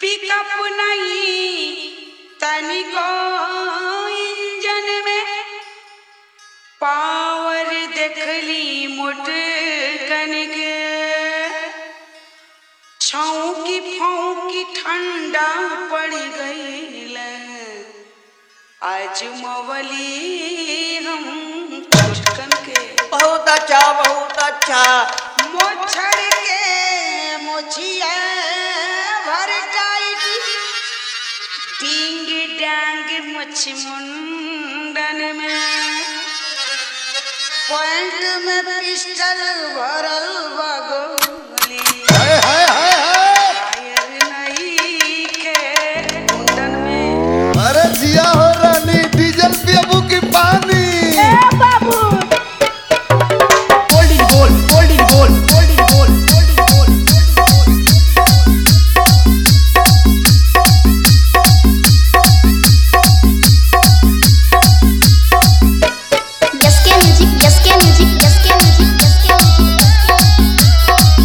Pickup नहीं तनिको engine में पावर देखली मोट कनिक छौकी फौकी ठंडा पड़ गईल आज मवली हम पुष्कन के बहुत अच्छा बहुत अच्छा मोछड़ के मोछिया भर टाइट डिंग डांग मुछ मुंडन में पॉइंट में पिस्टल भरल बगोली हाय हाय हाय हाय फायर नहीं के कुंडन में अरे जिया हो रानी डीजल पियबू की पानी गोल्डी गोल गोल्डी गोल गोल्डी गोल गोल्डी गोल Yes, can music, yes, can music, yes, can music, yes, can music.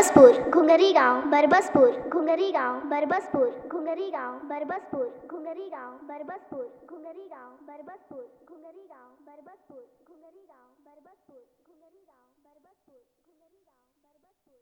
Barbaspur घुंगरी गांव बरबसपुर घुंगरी गांव बरबसपुर घुंगरी गांव बरबसपुर घुंगरी गांव बरबसपुर घुंगरी गांव बरबसपुर घुंगरी गांव बरबसपुर घुंगरी गांव बरबसपुर